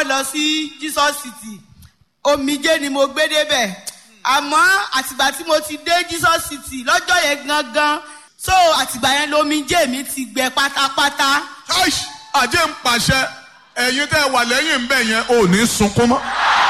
kọ́kọ́ lọ sí jesus city omijé ni mo gbé débẹ̀ àmọ́ àtìgbà tí mo ti dé jesus city lọ́jọ́ yẹn gangan so àtìgbà yẹn lomijé mi ti gbẹ pátápátá Aish, àjẹ́ ń pàṣẹ ẹ̀yin tẹ́ ẹ wà lẹ́yìn ń bẹ̀ yẹn ò ní sunkún mọ́.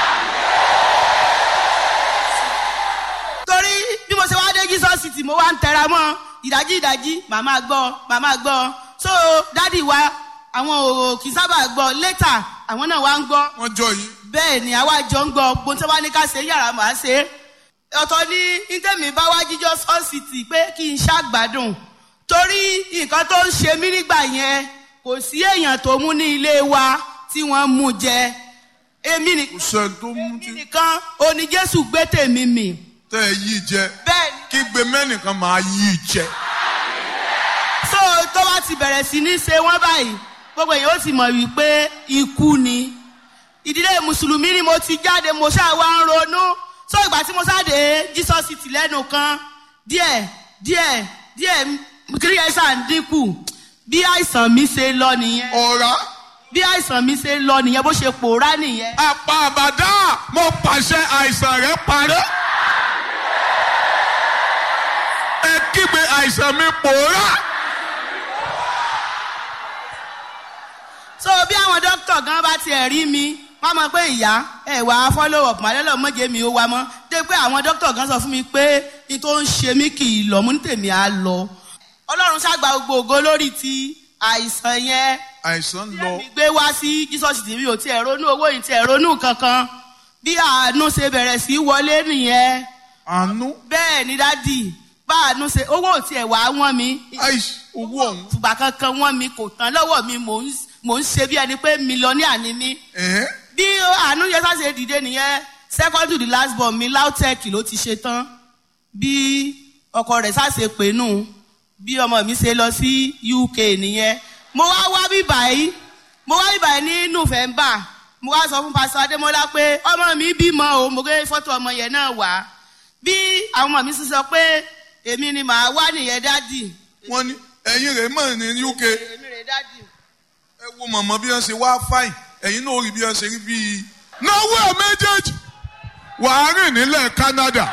torí bí mo ṣe wá dé jesus city mo wá ń tẹra mọ́ ìdájí ìdájí màmá gbọ́ màmá gbọ́ so dádì wa àwọn ò kì í sábà gbọ́ later àwọn náà wá ń gbọ́ wọ́n jọ yìí. bẹ́ẹ̀ ni àwa jọ ń gbọ́ bó tí wọ́n ní ká ṣe yàrá màá ṣe é ọ̀tọ̀ ní ntẹ̀mí bá wá jíjọ́ sọ́ọ̀sìtì pé kí n ṣàgbádùn torí nǹkan tó ń ṣe mí nígbà yẹn kò sí èèyàn tó mú ní ilé wa tí wọ́n mú jẹ èmi kò nìkan sẹ́ni tó mú tí èmi nìkan oní jésù gbé tèmi mì tẹ́ ẹ yí jẹ bẹ́ẹ̀ ni kí gbé mẹ́nìkan máa yí jẹ. so tó bá ti bẹ̀rẹ̀ sí ní ṣe wọ́n báyìí gbogbo èèyàn ó ti mọ̀ wípé ikú ni ìdílé mùsùlùmí ni mo ti jáde mo ṣáà wá ń ronú so ìgbà tí mo sáde jesus city lẹ́nu kan díẹ̀ díẹ̀ díẹ̀ kiri ẹ̀ ṣáà ń dínkù bí àìsàn mi ṣe lọ nìyẹn ọ̀rá bí àìsàn mi ṣe lọ nìyẹn bó ṣe pòórá nìyẹn apá àbàdá mo pàṣẹ àìsàn rẹ parẹ́. ẹ kígbe àìsàn mi pòórá. so bí àwọn dókítà gan bá tiẹ̀ rí mi wọ́n mọ̀ pé ìyá ẹ̀ wá follow up màlẹ́lọ̀ mọ́jẹ́ mi ó wá mọ́ dé pé àwọn dókítà gan sọ fún mi pé ní tó ń ṣe mí kì í lọ mú ní tèmi á lọ ọlọ́run ṣàgbà gbogbo ògo lórí ti àìsàn yẹn àìsàn tí lọ èmi gbé wá sí jesus tv ò tiẹ̀ ronú owó yìí tiẹ̀ ronú kankan bí àánú ṣe bẹ̀rẹ̀ sí í wọlé nìyẹn àánú bẹ́ẹ̀ ni dádì bá àánú ṣe owó ò tiẹ̀ wá wọ́n mi àìsí owó ọ̀hún. fùgbà kankan wọ́n mi kò tán lọ́wọ́ mi mò ń mò ń ṣe bí ẹni pé mílíọ̀nìà ni mí ẹ̀hẹ́n. bí àánú yẹn sáṣe dìde nìyẹn second to the last born mi lautech ló ti ṣe tán bí ọkọ rẹ̀ sáṣe pè nù bí ọmọ mi ṣe lọ sí uk nìyẹn mo wá wá bí báyìí mo wá bí báyìí ní november mo wá sọ fún pásítọ adémọlá pé ọmọ mi bímọ o mo gbé fọtò ọmọ yẹn náà wá bí àwọn ọmọ mi sì sọ pé èmi ni màá wá nìyẹn dádì wọ́n ní ẹ̀yin rẹ̀ mọ̀ ní uk èmi rè dádì. ẹ wo mọ̀mọ́ bí wọ́n ṣe wá fáìn ẹ̀yin náà rí bí wọ́n ṣe rí bíi. náwó ẹ̀ méjèèjì wàá rìn nílẹ̀ canada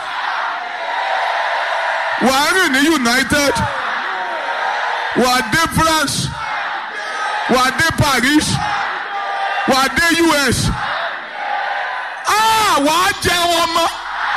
wàá rìn ní united wàá dé france wàá dé paris wàá dé us ah wàá jẹ wọn mọ́.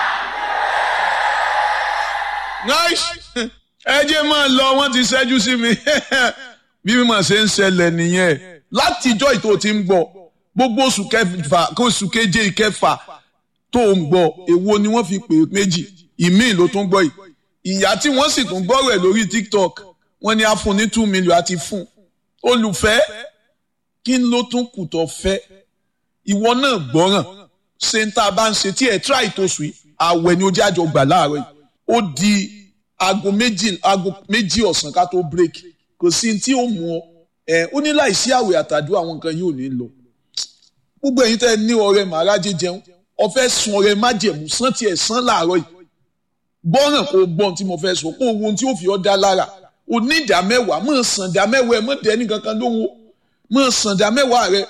nice ẹ jẹ́ máa lọ wọ́n ti ṣẹ́jú sí mi bí mímọ̀ ṣe ń ṣẹlẹ̀ nìyẹn látijọ́ ìtò tí ń gbọ́ gbogbo oṣù kẹfà kó oṣù keje ìkẹfà tó ń gbọ́ èwo ni wọ́n fi pè é méjì ìmíì ló tún gbọ́ yìí ìyá tí wọ́n sì tún gbọ́rọ̀ ẹ̀ lórí tiktok wọ́n ní a fún ní two million àti fún olùfẹ́ kí ló tún kù tó fẹ́ ìwọ náà gbọ́ràn ṣe ń tá a bá ń ṣe tí ẹ̀ tíráì tó sùn yìí àwẹ̀ ni ojú àjọ gbà láàárọ̀ yìí ó di aago méjì aago méjì ọ̀sán ká tó break kò sí tí ó mú ọ ẹ ó ní láìsí àwẹ̀ àtàdúrà àwọn nǹkan yóò ní lọ gbogbo ẹ̀yin tẹ́ ẹ ní ọrẹ màrájẹ jẹun ọfẹ́ sun ọrẹ májẹ̀mú sán tiẹ̀ sán láàárọ̀ yìí gbọ́ràn kó gbọ́n tí mo fẹ́ sọ kó ohun tí ó fi ọ́ dá lára o ní ìdá mẹ́wàá mọ̀ sàn dá mẹ́wàá ẹ mọ̀ dẹ́ni kankan lóhùn mọ̀ sàn dá mẹ́wàá rẹ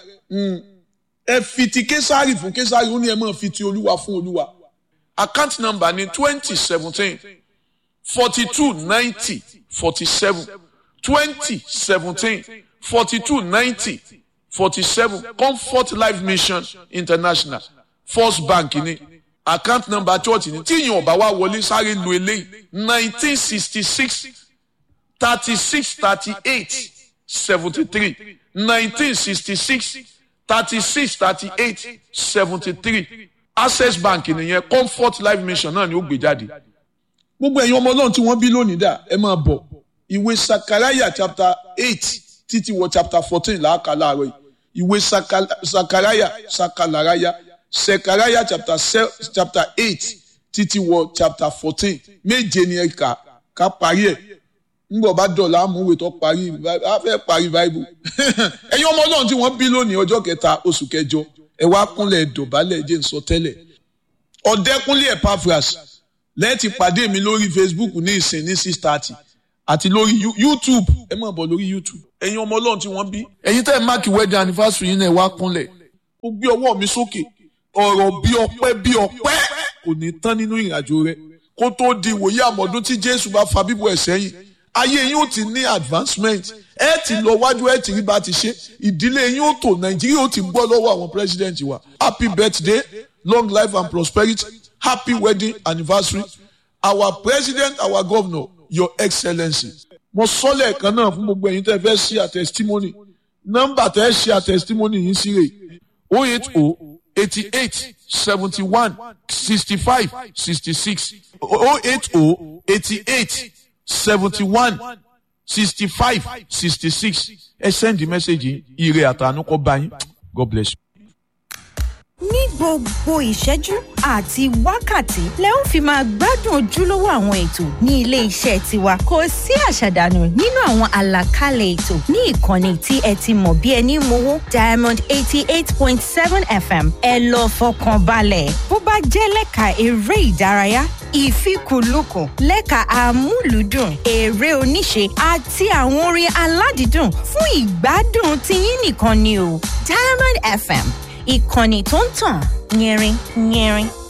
ẹ fi ti késàrì fún késàrì ó ní ẹ mọ̀ fi ti olúwa fún olúwa account number ní twenty seventeen forty two ninety forty seven twenty seventeen forty two ninety forty seven comfort life mission international first bank ní account number church ní tí ìyẹn ọba wa wọlé sáré lu eléyìí nineteen sixty six thirty six thirty eight seventy three nineteen sixty six thirty six thirty eight seventy three access bank nìyẹn comfort life mission náà ni ó gbé jáde gbogbo ẹ̀yin ọmọ ọlọ́run tí wọ́n bí lónìí dà ẹ máa bọ̀ ìwé sakaraya chapter eight títí wọ chapter fourteen làákà láàárọ̀ yìí ìwé sakaraya sakalaraya sekaraya chapter chapter eight títí wọ chapter fourteen méje ni ẹ kà ká parí ẹ̀ ńgbọ̀ bá dọ̀là àmúwèé tó parí a fẹ́ parí báíbù ẹ̀yin ọmọ ọlọ́run tí wọ́n bí lónìí ọjọ́ kẹta oṣù kẹjọ ẹ wá kúnlẹ̀ dọ̀bálẹ̀ jẹ́ ń sọ tẹ́lẹ̀ ọ̀dẹ́kúnlé epaphras lẹ́ẹ̀tì pàdé mi lórí facebook ní ìsìn ní six thirty àti lórí youtube ẹ máa bọ̀ lórí youtube ẹ̀yin ọmọ ọlọ́run tí wọ́n bí ẹ̀yin tẹ́ ẹ máàkì wedding anniversary yín náà ẹ wá kúnlẹ̀ ó gbé ọwọ́ mi sókè ọ̀rọ̀ bí ọpẹ́ bí ọpẹ́ kò ní tán nínú ìrìnàjò rẹ kó tó di ìwòye àmọ́dún tí jésù bá fa bíbọ̀ ẹ̀ sẹ́yìn ayé yín ó ti ní advancement ẹ ti lọ wájú ẹ ti rí bá ti ṣe ìdílé yín ó tò nàìjíríà ó ti gbọ́ lọ́wọ́ àwọn president wa happy birthday long life and prosperity happy wedding anniversary our president our governor your excellency mo sọ lẹ́ẹ̀kan náà fún gbogbo ẹ̀yin tẹ́ fẹ́ ṣe a testimony nọ́mbà tẹ́ ṣe a testimony yín sí rè o eight o eighty eight seventy one sixty five sixty six o eight o eighty eight seventy one sixty five sixty six ẹ send the message ire àtànú kọ bá yín god bless you. ní gbogbo ìṣẹ́jú àti wákàtí lẹ ń fi máa gbádùn ojúlówó àwọn ètò ní ilé iṣẹ́ tiwa kò sí àṣàdànù nínú àwọn àlàkalẹ̀ ètò ní ìkànnì tí ẹ ti mọ̀ bí ẹni mowó diamond eighty eight point seven fm ẹ lọ fọkàn balẹ̀ bó bá jẹ́ lẹ́ka eré ìdárayá ìfikùnlukùn lẹ́ka amúlùúdùn eré oníṣe àti àwọn orin aládìídùn fún ìgbádùn tiyín nìkan ni o diamond fm ìkànnì tó ń tàn yẹrin yẹrin.